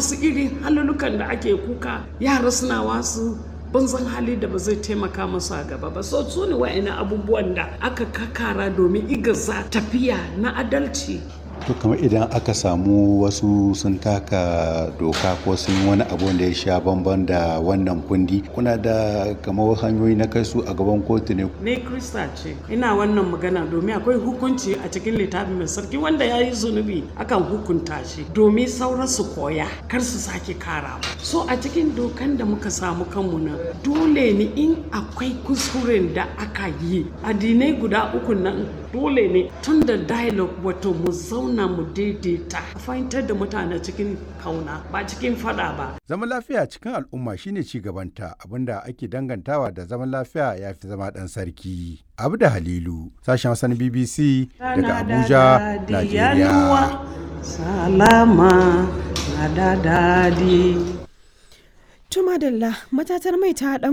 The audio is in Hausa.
masu irin halulukan da ake kuka yara suna wasu banzan hali da ba zai taimaka masu a gaba ba so su ne wa'ina abubuwan da aka kakara domin igaza tafiya na adalci to kamar idan aka samu wasu sun taka doka ko sun wani abu da ya sha bamban da wannan kundi kuna da kamar hanyoyi na kai su a gaban kotu ne ne krista ce ina wannan magana domin akwai hukunci a cikin littafi mai sarki wanda ya yi zunubi akan hukunta shi domin sauran su koya kar su sake kara so a cikin dokan da muka samu kanmu nan dole ne in akwai kuskuren da aka yi addinai guda uku nan dole ne tun da dialogue wato mu zauna mu daidaita a fahimtar da mutane cikin kauna ba cikin fada ba Zaman lafiya cikin al'umma shine ci gabanta abinda ake dangantawa da zaman lafiya ya fi zama ɗan sarki. Abu da Halilu, sashen Hassan BBC daga Abuja, Najeriya. salama na da dadi Tuma Dalla matatar mai ta